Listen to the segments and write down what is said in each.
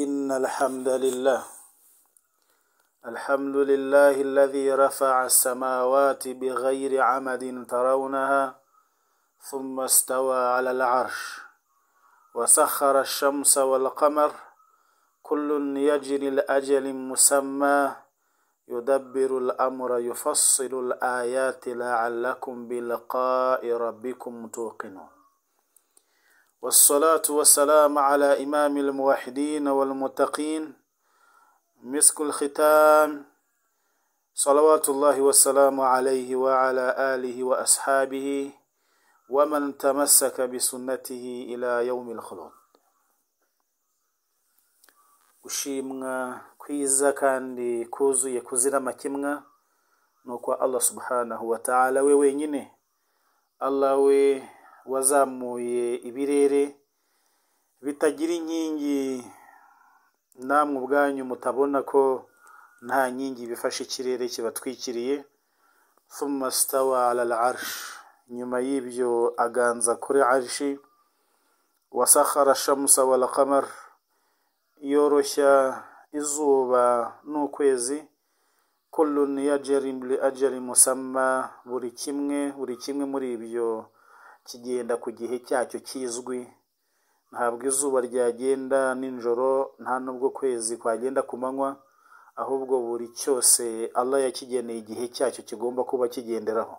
إن الحمد لله الحمد لله الذي رفع السماوات بغير عمد ترونها ثم استوى على العرش وسخر الشمس والقمر كل يجري لأجل مسمى يدبر الأمر يفصل الآيات لعلكم بلقاء ربكم توقنون والصلاة والسلام على إمام الموحدين والمتقين مسك الختام صلوات الله والسلام عليه وعلى آله وأصحابه ومن تمسك بسنته إلى يوم الخلود gushimwa kwiza kandi kuzuye kuzira amakemwa ni ukwa allah subhanahu wa ta'ala we wenyine allah we wazamuye ibirere bitagira inkingi namwe ubwanyu mutabona ko nta nkingi bifashe ikirere kibatwikiriye thumma stawa ala al'arsh nyuma y'ibyo aganza kuri arshi wasakhara shamsa wal qamar yoroshya izuba n'ukwezi kullun yajri li ajali musamma buri kimwe buri kimwe muri ibyo kigenda ku gihe cyacyo kizwi ntabwo izuba ryagenda nijoro nta n'ubwo kwezi kwagenda ku manywa ahubwo buri cyose Allah yakigeneye igihe cyacyo kigomba kuba kigenderaho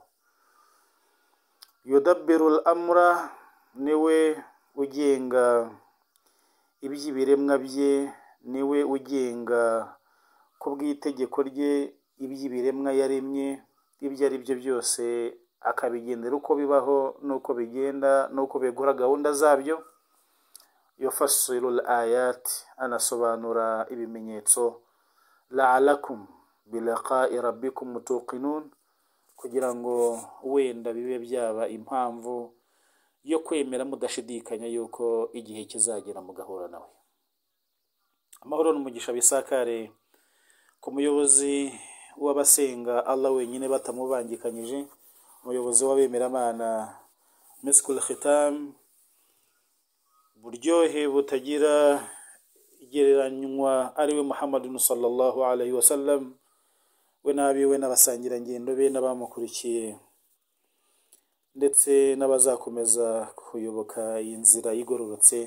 yudabirul amura niwe ugenga iby'ibiremwa bye niwe ugenga ku bw'itegeko rye iby'ibiremwa yaremye ibyo ari byo byose akabigendera uko bibaho n'uko bigenda n'uko bigura gahunda zabyo yofasirul ayati anasobanura ibimenyetso la'alakum bilaqa'i rabbikum mutuqinun kugira ngo wenda bibe byaba impamvu yo kwemera mudashidikanya yuko igihe kizagera mugahura nawe amahoro n'umugisha bisakare ku muyobozi w'abasenga allah wenyine batamubangikanyije umuyobozi w'abemeramana misikul khitam buryohe butagira igereranywa ariwe muhammadun sallallahu alaihi wasallam we n'abiwe n'abasangirangendo be n'abamukurikiye ndetse n'abazakomeza kuyoboka iyi nzira igororotse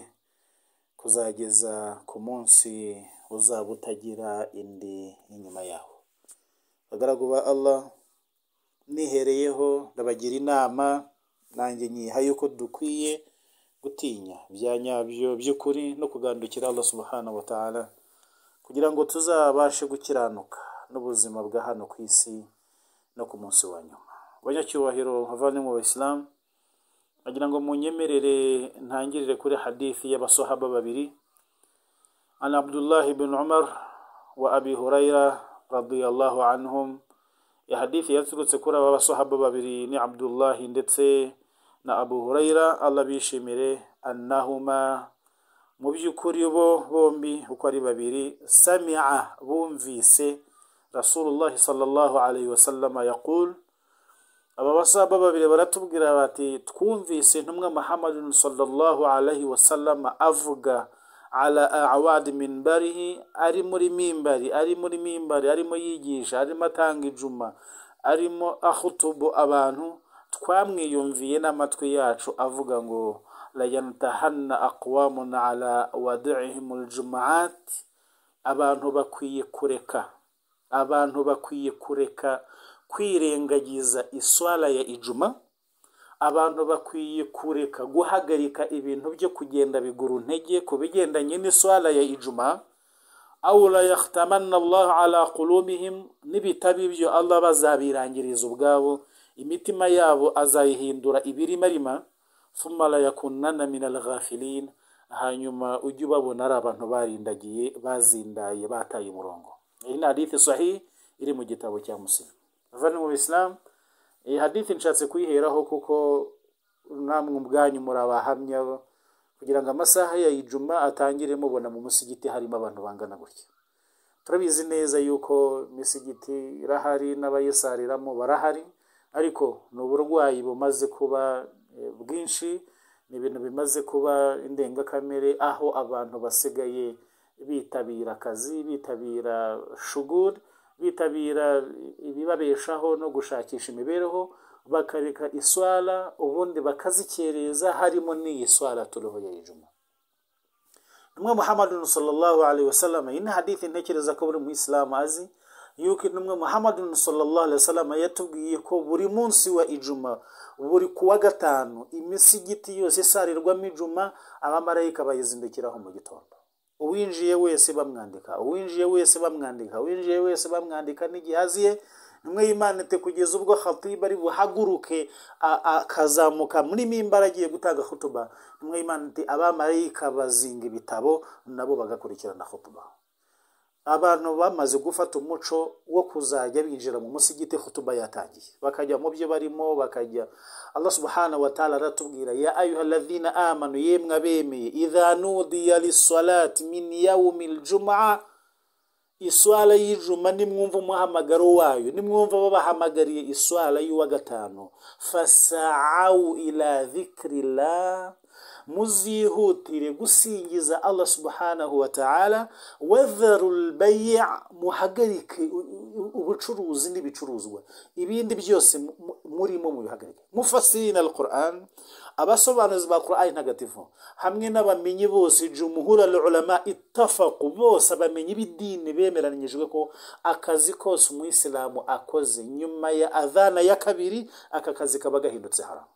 kuzageza ku munsi uzaba utagira indi inyuma yawo abagaragu ba allah nihereyeho ndabagira inama nanjye nyiha yuko dukwiye gutinya bya nyabyo by'ukuri no kugandukira Allah subhanahu wa ta'ala kugira ngo tuzabashe gukiranuka n'ubuzima bwa hano ku isi no ku munsi wa nyuma abanyacyubahiro havane mu basilamu bagira ngo munyemerere ntangirire kuri hadithi y'abasahaba babiri an abdullah ibn umar wa abi hurayra radiyallahu anhum iyi hadithi yaturutse kuri aba basahaba babiri ni abdullahi ndetse na abu hurayra allah bishimire annahuma mu by'ukuri bo bombi uko ari babiri samia bumvise rasulullahi sallallahu alaihi wasallama yaqul aba basahaba babiri baratubwira bati twumvise intumwa muhammadin sallallahu alaihi wasallama avuga ala awadi minbarihi ari muri mimbari ari muri mimbari arimo yigisha arimo atanga ijuma arimo ahutubu abantu twamwiyumviye n'amatwi yacu avuga ngo layantahanna aqwamun ala wadihim aljumaat abantu bakwiye kureka abantu bakwiye kureka kwirengagiza iswala ya ijuma abantu bakwiye kureka guhagarika ibintu byo kugenda bigura intege ku bigendanye n'iswara ya ijuma awula yahtamanna allah ala qulubihim n'ibitari byo allah bazabirangiriza ubwabo imitima yabo azayihindura ibirimarima thumma la yakunana min alghafilin hanyuma ujye ubabona ari abantu barindagiye bazindaye bataye umurongo iyi ni hadithi sahih iri mu gitabo cya muslimu avani mu isilamu iyi hadithi nshatse kuyiheraho kuko namwe ubwanyu murabahamya kugira ngo amasaha ya ijuma atangire mubona mu musigiti harimo abantu bangana gutya turabizi neza yuko imisigiti irahari n'abayisariramo barahari ariko ni uburwayi bumaze kuba bwinshi ni ibintu bimaze kuba indengakamere aho abantu basigaye bitabira akazi bitabira shuguri bitabira ibibabeshaho no gushakisha imibereho bakareka iswara ubundi bakazikereza harimo n'iyi swara turiho ya ijuma intumwa muhammadun sallallahu alaihi wasallam iyi ni hadithi ntekereza ko buri muyisilamu azi yuko intumwa muhammadun sallallahu alaihi wasallam yatubwiye ko buri munsi wa ijuma buri kuwa gatanu imisigiti yose isarirwamo ijuma abamarayika bayizindukiraho mu gitondo uwinjiye wese bamwandika uwinjiye wese bamwandika uwinjiye wese bamwandika n'igihe aziye nimwe yimanite kugeza ubwo khatiba ari buhaguruke akazamuka muri mimbara agiye gutanga khutuba nimwe yimanite abamarayika bazinga ibitabo nabo bagakurikirana khutuba abantu bamaze gufata umuco wo kuzajya binjira mu musigiti khutuba yatangiye bakajya mu byo barimo bakajya allah subhanahu wa ta'ala aratubwira ya ayuha alladhina amanu yemwe abemeye idha nudiya lisalati min yawmi ljumaa iswara y'ijuma nimwumva umuhamagaro wayo nimwumva babahamagariye iswara y'uwa gatanu fasawu ila dhikrillah muzihutire gusingiza allah subhanahu wa ta'ala wadharu lbayi' muhagarike ubucuruzi n'ibicuruzwa ibindi byose murimo mubihagarike mufasirina alquran abasobanuzi ba qur'ani ntagatifu hamwe n'abamenyi bose jumuhura ulama ittafaku bose abamenyi b'idini bemeranyijwe ko akazi kose umuyisilamu akoze nyuma ya adhana ya kabiri aka kazi kaba gahindutse haramu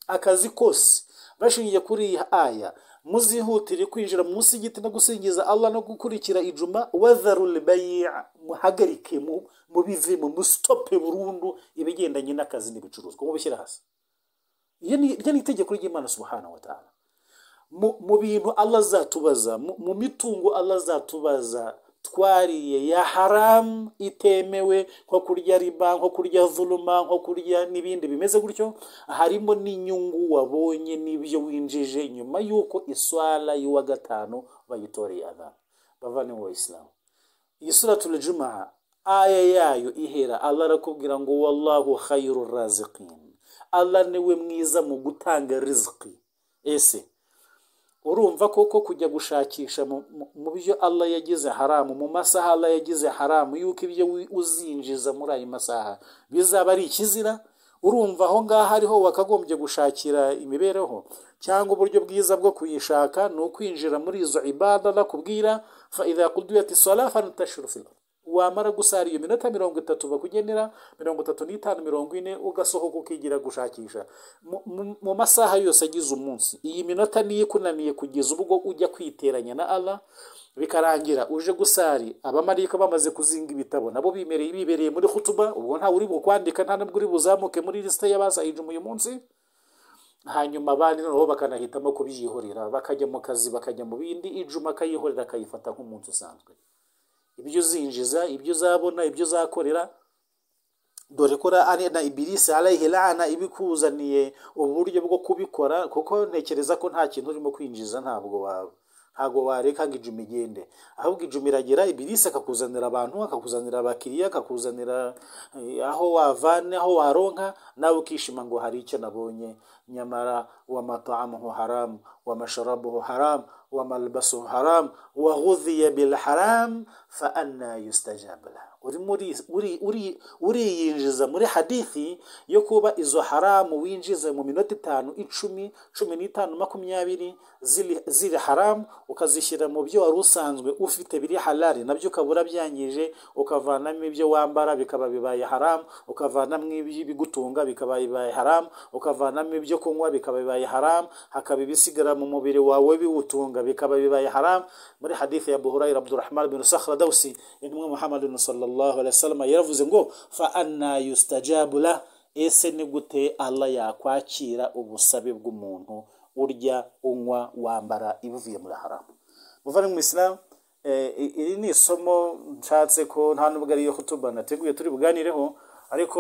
akazi kose bashingiye kuri iyi aya muzihutire kwinjira mu musigiti no gusingiza allah no gukurikira ijuma wadharul bayi' muhagarike mubivemo musitope burundu ibigendanye n'akazi n'ibicuruzwa mubishyire hasi iryo ni itegeko ry'imana subhanahu wa ta'ala mu bintu allah azatubaza mu mitungo allah azatubaza twariye ya haramu itemewe nko kurya riba nko kurya vuluma nko kurya n'ibindi bimeze gutyo harimo n'inyungu wabonye n'ibyo winjije nyuma y'uko iswara y'uwa gatanu bayitoreye abantu bavane mu bayisilamu iyi sura turajumaha aya yayo ihera allah arakubwira ngo wallahu khayru raziqin allah niwe mwiza mu gutanga riziki ese urumva koko kujya gushakisha mu byo allah yagize haramu mu masaha allah yagize haramu yuko ibyo uzinjiza muri ayo masaha bizaba ari ikizira urumva aho ngaho ariho wakagombye gushakira imibereho cyangwa uburyo bwiza bwo kuyishaka ni ukwinjira muri izo ibada nakubwira fa idha qudiyat isala fantashiru fil wamara gusara iyo minota mirongo itatu bakugenera mirongo itatu n'itanu mirongo ine ugasohoka ukigira gushakisha mu masaha yose agize umunsi iyi minota niyo ikunaniye kugeza ubwo ujya kwiteranya na allah bikarangira uje gusari abamarika bamaze kuzinga ibitabo nabo bimereye bibereye muri hutuba ubwo ntawe uri bukwandika nta nubwo uri buzamuke muri lisite y'abasayijuma uyu munsi hanyuma abandi noneho bakanahitamo kubyihorera bakajya mu kazi bakajya mu bindi ijuma akayihorera akayifata nk'umunsi usanzwe ibyo uzinjiza ibyo uzabona ibyo uzakorera dore ko na ibirisi arayihe rana ibikuzaniye uburyo bwo kubikora kuko ntekereza ko nta kintu urimo kwinjiza ntabwo wawe ntabwo wareka ngo ijuma igende ahubwo ijuma iragera ibirisi akakuzanira abantu akakuzanira abakiriya akakuzanira aho wavana aho waronka nawe ukishima ngo hari icyo nabonye nyamara wa matamu haramu wa masharabu haramu wa malbasu haramu wa ghudhiya bil haramu fa anna yustajabu uriyinjiza muri hadithi yo kuba izo haramu winjiza mu minota itanu icumi cumi n'itanu makumyabiri ziri haramu ukazishyira mu byo wari usanzwe ufite biri halali nabyo ukaba urabyangije ukavanamo ibyo wambara bikaba bibaye haramu ukavanamo ibigutunga bikaba bibaye haramu ukavanamo ibyo kunywa bikaba bibaye haramu hakaba ibisigara mu mubiri wawe biwutunga bikaba bibaye haramu muri hadithi ya buhurayira abdurahman bin sakhra dawsi intumwa muhammadin sallallahu wasallam yaravuze ngo fa anna yustajabu la ese ni gute allah yakwakira ubusabe bw'umuntu urya unywa wambara ibivuye muri haramu muvane mu isilamu iri ni isomo nshatse ko nta nubwo ariyo kutuba nateguye turi buganireho ariko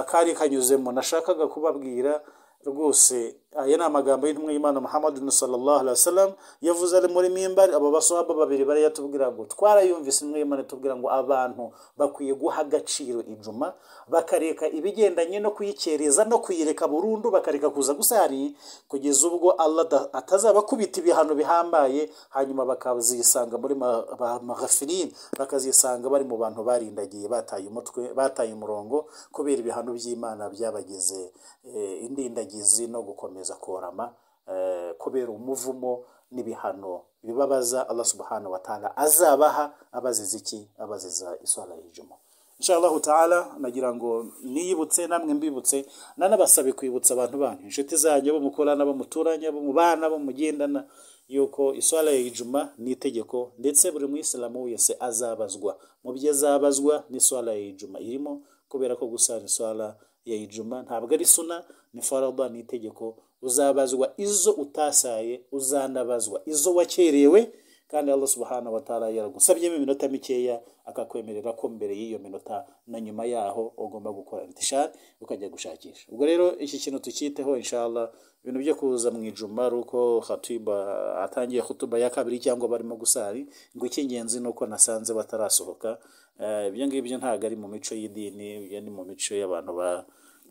kari kanyuzemo nashakaga kubabwira rwose aya ni amagambo y'intumwa y'imana muhammadu sallallahu alaihi wasallam yavuze ari muri mimbari abo basohaba babiri bari yatubwira ngo twarayumvise intumwa y'imana itubwira ngo abantu bakwiye guha agaciro ijuma bakareka ibigendanye no kuyikereza no kuyireka burundu bakareka kuza gusa hari kugeza ubwo allah ada- atazabakubita ibihano bihambaye hanyuma bakazisanga muri ma- ba- maghafilin bakazisanga bari mu bantu barindagiye bataye umutwe bataye umurongo kubera ibihano by'imana byabageze eh, indindagizi no gukomeza korama eh, kubera umuvumo n'ibihano bibabaza allah subhanahu wa ta'ala azabaha abaziza iki abaziza iswara y'ijuma inshallah taala nagira ngo niyibutse namwe mbibutse nanabasabe kwibutsa abantu banyu inshuti zanyu bo mukorana bo muturanye bo mu bana bo mugendana yuko iswara ya ijuma ni itegeko ndetse buri muyisilamu wese azabazwa mu byo azabazwa n'iswara ya ijuma irimo kubera ko gusara iswara ya ijuma ntabwo ari suna ni farada ni itegeko uzabazwa izo utasaye uzanabazwa izo wakerewe kandi Allah subhanahu wa ta'ala yaragusabyemo iminota mikeya akakwemerera ko mbere y'iyo minota na nyuma yaho ugomba gukora intishari ukajya gushakisha ubwo rero iki kintu tukiteho inshallah ibintu byo kuza mu ijuma ari uko khatiba atangiye khutuba ya kabiri cyangwa barimo gusari ngo icy'ingenzi ni uko nasanze batarasohoka Eh, ibyo ngibyo ntabwo ari mu mico y'idini ibyo ni mu mico y'abantu ba-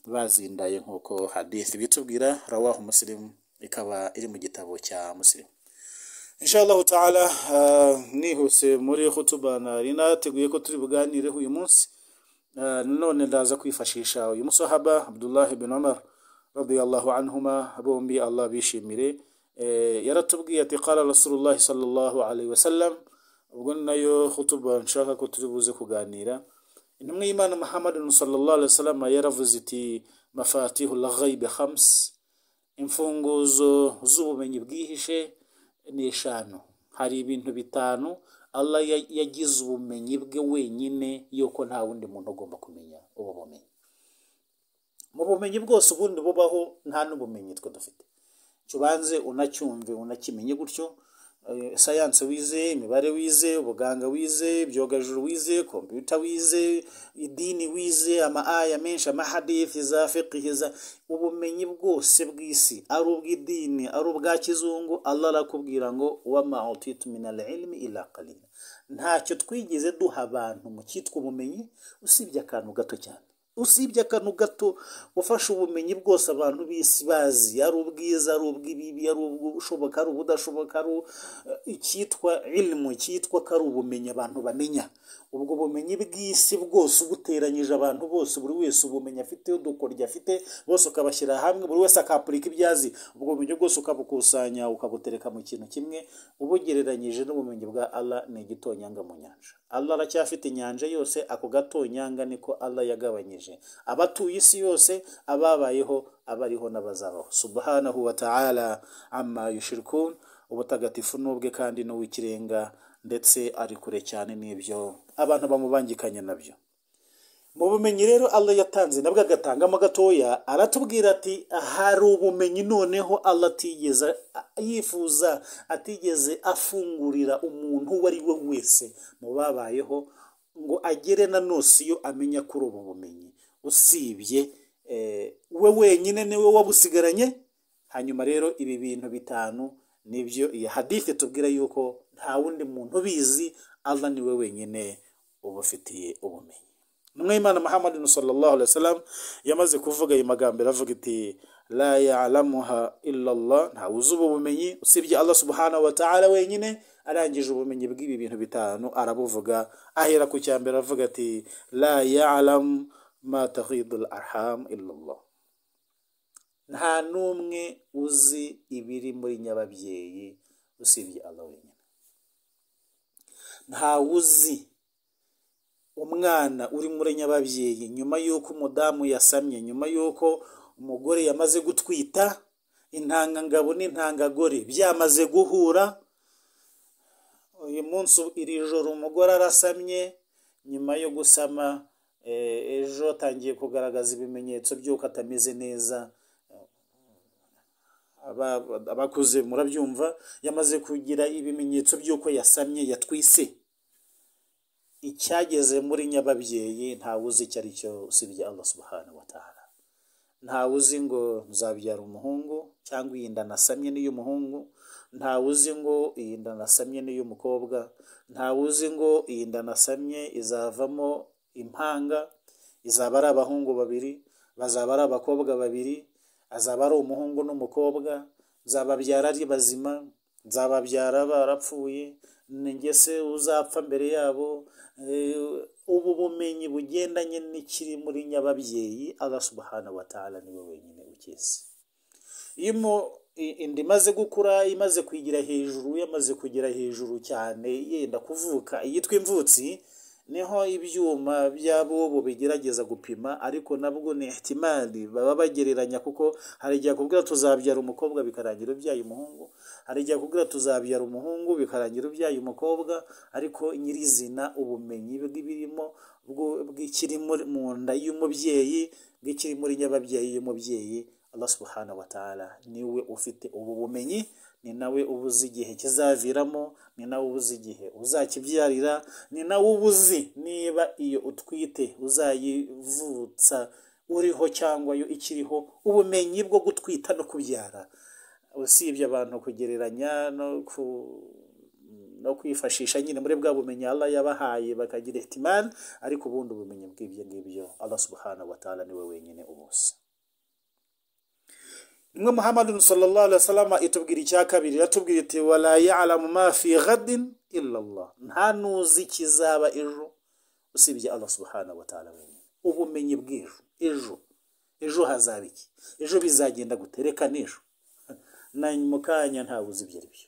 bazindaye nk'uko hadith bitubwira rawahu muslim ikaba iri mu gitabo cya muslim inshallah taala ah, nihuse muri khutuba nari nateguye ko turi buganireho uyu munsi Ah, none ndaza kwifashisha uyu musahaba abdullah ibn umar radiyallahu anhuma bombi allah bishimire Eh, yaratubwiye ati qala rasulullah sallallahu alaihi wasallam ubwo ni nayo khutuba nshaka ko turi buze kuganira intumwa y'imana muhammad sallallahu alaihi wasallam yaravuze iti mafatihul ghaibi khams imfunguzo z'ubumenyi bwihishe ni eshanu hari ibintu bitanu allah ya- yagize ubumenyi bwe wenyine yuko nta wundi muntu agomba kumenya ubu bumenyi mu bumenyi bwose ubundi bubaho nta n'ubumenyi twe dufite cyo ubanze unacyumve unakimenye gutyo eh, sayanse wize imibare wize ubuganga wize ibyogajuru wize kompiyuta wize idini wize ama aya menshi amahadithi za fiqhi za ubumenyi bwose bw'isi ari ubw'idini ari ubwa kizungu allah arakubwira ngo wama utitu min al ilmi ila qalila ntacyo twigeze duha abantu mu cyitwa ubumenyi usibye akantu gato cyane usibye akantu gato ufashe ubumenyi bwose abantu b'isi bazi ari ubwiza ari ubw'ibibi ari ubushoboka ari ubudashoboka ari u- icyitwa ilimu cyitwa ko ari ubumenyi abantu bamenya ubwo bumenyi bw'isi bwose ubuteranyije abantu bose buri wese ubumenyi afite udukoryo afite bose ukabashyira hamwe buri wese akapurika ibyo azi ubwo bumenyi bwose ukabukusanya ukabutereka mu kintu kimwe ubugereranyije n'ubumenyi bwa allah ni igitonyanga mu nyanja allah aracyafite inyanja yose ako gatonyanga niko allah yagabanyije abatuye isi yose ababayeho abariho n'abazabaho subhanahu wa ta'ala amma yushirikun ubutagatifu ni ubwe kandi ni uw'ikirenga ndetse ari kure cyane n'ibyo abantu bamubangikanye nabyo mu bumenyi rero allah yatanze nabwo agatangamo gatoya aratubwira ati hari ubumenyi noneho allah atigeze yifuza atigeze afungurira umuntu uwo ari we wese mu babayeho ngo agere na nosiyo amenya kuri ubu bumenyi usibye eh, we wenyine niwe wabusigaranye hanyuma rero ibi bintu bitanu nibyo iyi hadithi tubwira yuko nta wundi muntu ubizi allah niwe wenyine ubufitiye ubumenyi intumwa y'imana muhammad sallallahu alaihi wasallam yamaze kuvuga ayo magambo iravuga iti la ya'lamuha illa Allah nta wuzi ubu bumenyi usibye Allah subhanahu wa ta'ala wenyine arangije ubumenyi bw'ibi bintu bitanu arabuvuga ahera ku cya mbere avuga ati la ya'lam ma taghidu al arham illa Allah nta n'umwe uzi ibiri muri nyababyeyi usibye Allah wenyine nta wuzi umwana uri muri nyababyeyi nyuma y'uko umudamu yasamye nyuma y'uko umugore yamaze gutwita intangangabo n'intangagore byamaze guhura uyu munsi iri joro umugore arasamye nyuma yo gusama eh, ejo atangiye kugaragaza ibimenyetso by'uko atameze neza Aba- abakuze murabyumva yamaze kugira ibimenyetso by'uko yasamye yatwise icyageze muri nyababyeyi ntawe uzi icyo ari cyo usibye allah subhanahu wa ta'ala ntawe uzi ngo nzabyara umuhungu cyangwa iyi nda nasamye n'iy'umuhungu ntawe uzi ngo iyi nda nasamye n'iy'umukobwa ntawe uzi ngo iyi nda nasamye izavamo impanga izaba ari abahungu babiri bazaba ari abakobwa babiri azaba ari umuhungu n'umukobwa nzababyara ari bazima nzababyara barapfuye ni njye se uzapfa mbere yabo ubu bumenyi bugendanye n'ikiri muri nyababyeyi Allah subhanahu wa ta'ala niwe wenyine ukizi iyo inda imaze gukura imaze kwigira hejuru yamaze kugera hejuru cyane yenda kuvuka iyitwa imvutsi niho ibyuma by'abobo bigerageza gupima ariko nabwo ni ihtimali baba bagereranya kuko hari igihe akubwira tuzabyara umukobwa bikarangira ubyaye umuhungu hari igihe akubwira tuzabyara umuhungu bikarangira ubyaye umukobwa ariko nyirizina ubumenyi bw'ibirimo bw'ikiri mu nda y'umubyeyi bw'ikiri muri nyababyeyi y'umubyeyi Allah subhanahu wa ta'ala niwe ufite ubu bumenyi ni nawe uba uzi igihe kizaviramo ni nawe uba uzi igihe uzakibyarira ni nawe uba uzi niba iyo utwite uzayivutsa uriho cyangwa yo ikiriho ubumenyi bwo gutwita no kubyara usibye abantu kugereranya no ku no kwifashisha nyine muri bwa bumenyi Allah yabahaye bakagira ihtimali ariko ubundi ubumenyi bw'ibyo ngibyo Allah subhanahu wa ta'ala niwe wenyine ubuzi imwe muhammadu sallallahu alaihi wasallam itubwira icya kabiri iratubwira iti wala ya'lamu ma fi ghadin illa Allah nta nuzi kizaba ejo usibye Allah subhanahu wa ta'ala wenyine ubumenyi bw'ejo ejo ejo hazaba iki ejo bizagenda guterekana ejo na mu kanya ntawe uzi ibyo ari byo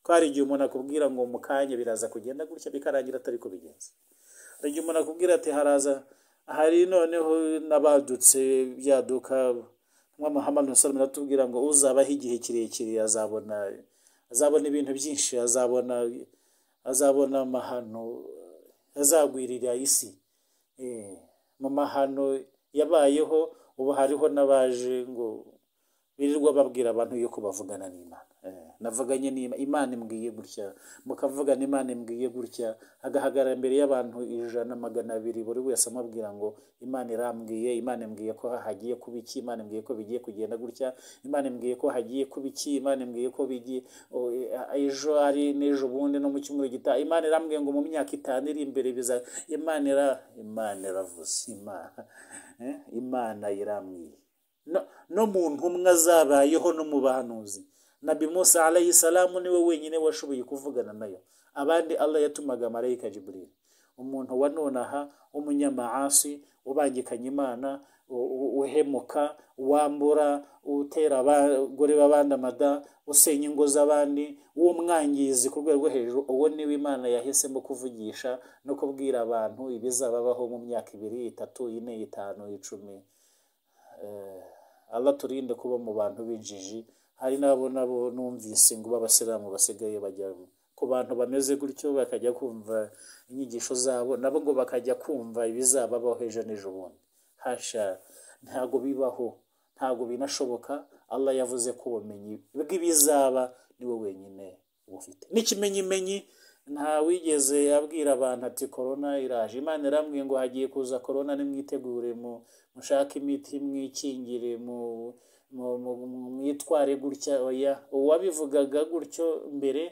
ko hari igihe umuntu akubwira ngo mu kanya biraza kugenda gutya bikarangira atari ko bigenze hari igihe umuntu akubwira ati haraza hari noneho n'abadutse byaduka muhammad musalama aratubwira ngo uzabaho igihe kirekire azabona azabona ibintu byinshi azabona azabona amahano azagwirira isi mu mahano yabayeho ubu hariho n'abaje ngo birirwa babwira abantu yuko bavugana n'imana navuganye n'imana imana imbwiye gutya mukavugana imana imbwiye gutya agahagarara imbere y'abantu ijana magana abiri buri wese amubwira ngo imana irambwiye imana imbwiye ko hagiye kuba iki imana imbwiye ko bigiye kugenda gutya imana imbwiye ko hagiye kuba iki imana imbwiye ko bigiye ejo ari n'ejo bundi no mu cyumweru gitaha imana irambwiye ngo mu myaka itanu iri imbere biza imana ira imana iravuze imana imana irambwiye no mu ntumwa zabayeho no mu bahanuzi nabi musa alayhi salamu niwe wenyine washoboye kuvugana nayo abandi allah yatumaga marayika jibril umuntu wa nonaha w'umunyamaasi ubangikanya imana uhemuka wambura utera abagore b'abandi amada usenya ingo z'abandi w'umwangizi ku rwego rwo hejuru uwo niwe imana yahisemo kuvugisha no kubwira abantu ibizababaho mu myaka ibiri itatu ine itanu icumi Allah turinde kuba mu bantu b'injiji hari n'abo nabo numvise ngo b'abasilamu basigaye bajya ku bantu bameze gutyo bakajya kumva inyigisho zabo nabo ngo bakajya kumva ibizababaho ejo n'ejo bundi hasha ntago bibaho ntago binashoboka Allah yavuze ko ubumenyi bw'ibizaba niwe wenyine ubufite n'ikimenyimenyi nta wigeze abwira abantu ati korona iraje imana irambwiye ngo hagiye kuza korona nimwitegure mushake imiti mwikingire mwitware gutya oya uwabivugaga gutyo mbere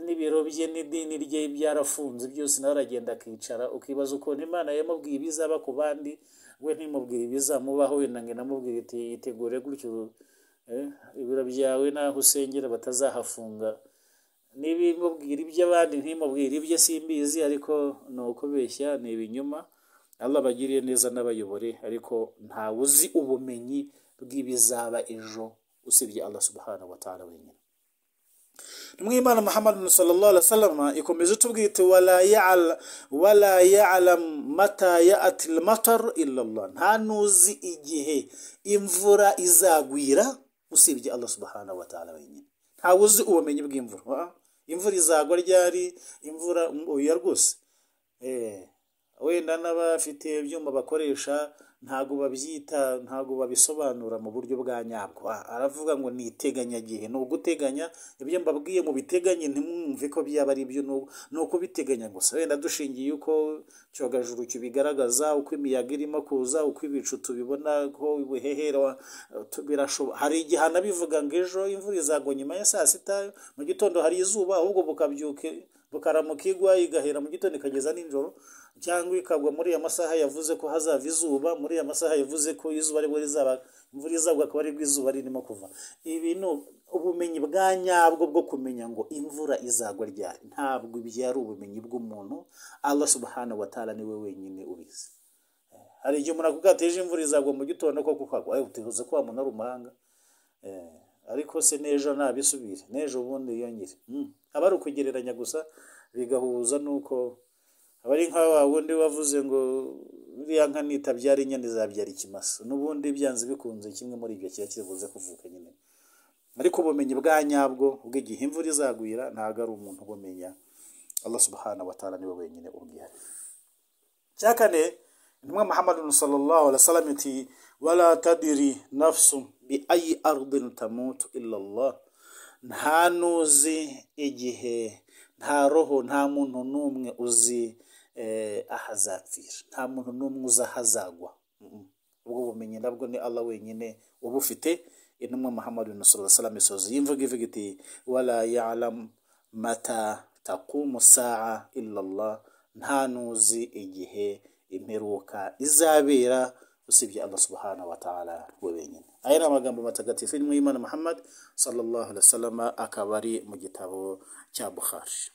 n'ibiro bye n'idini rye byarafunze byose nawe aragenda akicara ukibaza ukuntu imana yamubwiye ibizaba ku bandi we ntimubwire ibizamubaho wenda ngo inamubwire iti yitegure gutyo ibiro byawe n'aho usengera batazahafunga n'ibimubwira iby'abandi ntimubwire ibyo simbizi ariko ni ukubeshya ni ibinyoma Allah abagiriye neza n'abayobore ariko ntawe uzi ubumenyi bw'ibizaba ejo usibye Allah subhanahu wa ta'ala wenyine nimwimana muhammad sallallahu alaihi wasallam ikomeza tubwira iti wala ya'al wala ya'lam mata ya'ti al-matar illa Allah nta nuzi igihe imvura izagwira usibye Allah subhanahu wa ta'ala wenyine nta uzi ubumenyi bw'imvura imvura izagwa ryari imvura oya rwose eh wenda n'abafite ibyuma bakoresha ntabwo babyita ntabwo babisobanura mu buryo bwa nyabwo Ah, aravuga ngo ni iteganyagihe ni uguteganya ibyo mbabwiye mu biteganye ntimwumve ko byaba ari byo ni u- ni ukubiteganya gusa wenda dushingiye uko cyogajuru kibigaragaza uko imiyaga irimo kuza uko ibicu tubibona ko ubuhehera birashoboka hari igihe anabivuga ngo ejo imvura izagwa nyuma ya saa sita mu gitondo hari izuba ahubwo bukabyuka bukaramuka igwa igahera mu gitondo ikageza nijoro cyangwa ikagwa muri aya masaha yavuze ko hazava izuba muri aya masaha yavuze ko izuba aribwo rizaba imvura izagwa akaba aribwo izuba ririmo kuva ibi ni ubumenyi bwa nyabwo bwo kumenya ngo imvura izagwa ryari ntabwo ibyo ari ubumenyi bw'umuntu Allah subhanahu wa ta'ala niwe wenyine ubizi hari igihe umuntu akubwira ati ejo imvura izagwa mu gitondo koko kagwa ayo tuvuze ko wa muntu ari umuhanga ariko se n'ejo ntabisubire n'ejo ubundi yiyongere Mm. aba ari ukugereranya gusa bigahuza n'uko aba ari nka wa wundi wavuze ngo buriya nka nitabyara inyana izabyara ikimasa n'ubundi byanze bikunze kimwe muri ibyo kiba kibuze kuvuka nyine ariko ubumenyi bwa nyabwo bw'igihe imvura izagwira ntabwo ari umuntu ubumenya Allah subhanahu wa ta'ala niwe wenyine ubwihari cya kane intumwa muhammadu sallallahu alaihi wasallam iti wala tadiri nafsu bi ayi ardin tamutu illa Allah nta nuzi igihe nta roho nta muntu n'umwe uzi eh, aho azapfira nta muntu n'umwe uzi aho azagwa Mm. ubwo bumenyi nabwo ni Allah wenyine ubufite intumwa muhammadu sallallahu alaihi wasallam isoza yimvuga ivuga iti wala ya'lam mata taqumu saa illa Allah nta n'uzi igihe imperuka izabera usibye Allah subhanahu wa ta'ala we wenyine aya ni amagambo matagatifu y'intumwa y'imana muhammad sallallahu alaihi wasallam akaba ari mu gitabo cya bukhari